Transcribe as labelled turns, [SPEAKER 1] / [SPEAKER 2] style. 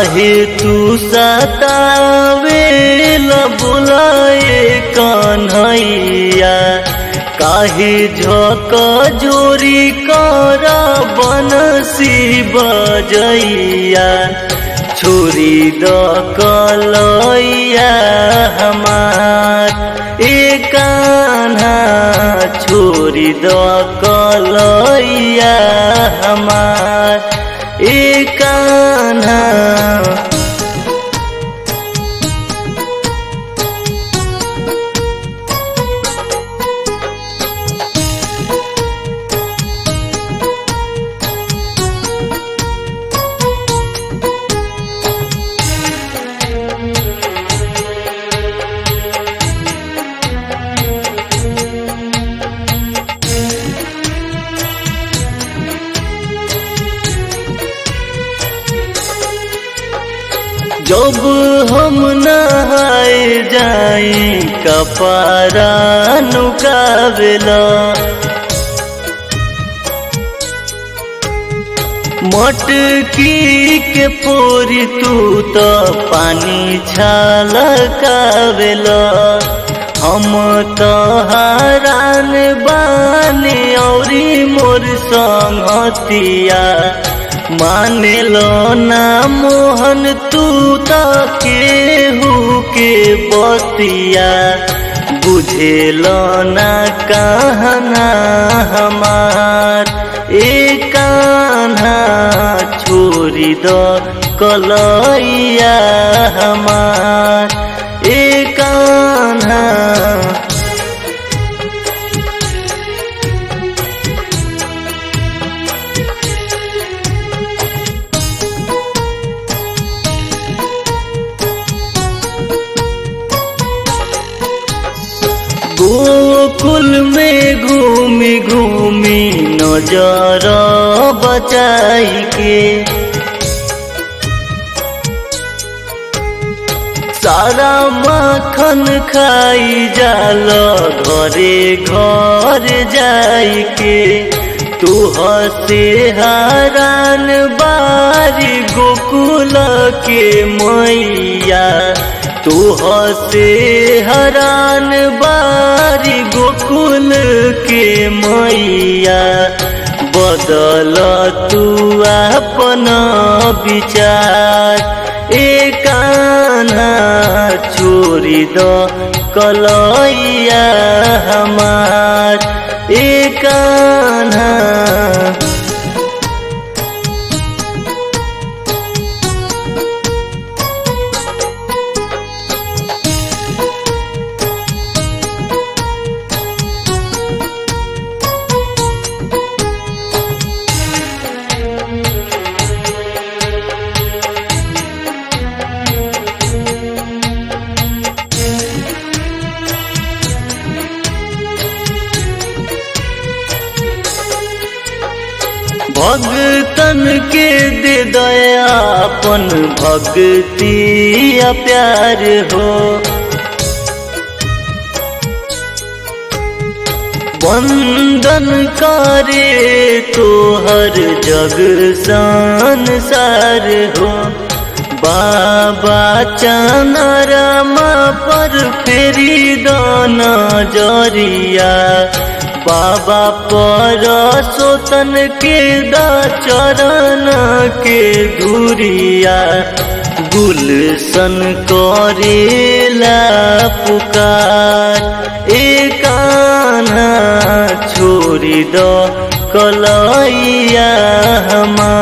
[SPEAKER 1] काहे तू सतावे बुलाए कन्हैया काहे झक जोरी कर बनसी बजैया छोरी द कलैया हमार ए कान्हा छोरी द कलैया हमार ए कान्हा जब हम नहाए जाई कपारा नुकावेला मटकी के पोरी तू तो पानी छलकावेला हम तो हरान बानी औरी मोर संगतिया मानेलो ना मोहन तू तो केहू के बतिया बुझेलो ना कहना हमार ए कान्हा छोरी दो कलैया हमार ए कान्हा गोकुल में घूमी घूमी नजर बचाई के सारा माखन खाई जाल घरे घर जाई के तू हसे हरान बारी गोकुल के मैया तू हसे हरान बारी गोकुल के मैया बदल तू अपन विचार ए कान्हा छोरी द कलैया हमार ए कान्हा भगतन के दे दया अपन भक्ति या प्यार हो वंदन करे तो हर जग संसार हो बाबा चनरमा पर फेरी दाना जरिया बाबा पर सोतन के दा चरण के धुरिया गुलशन करेला पुकार एक कान्हा छोड़ी दो कलैया हमार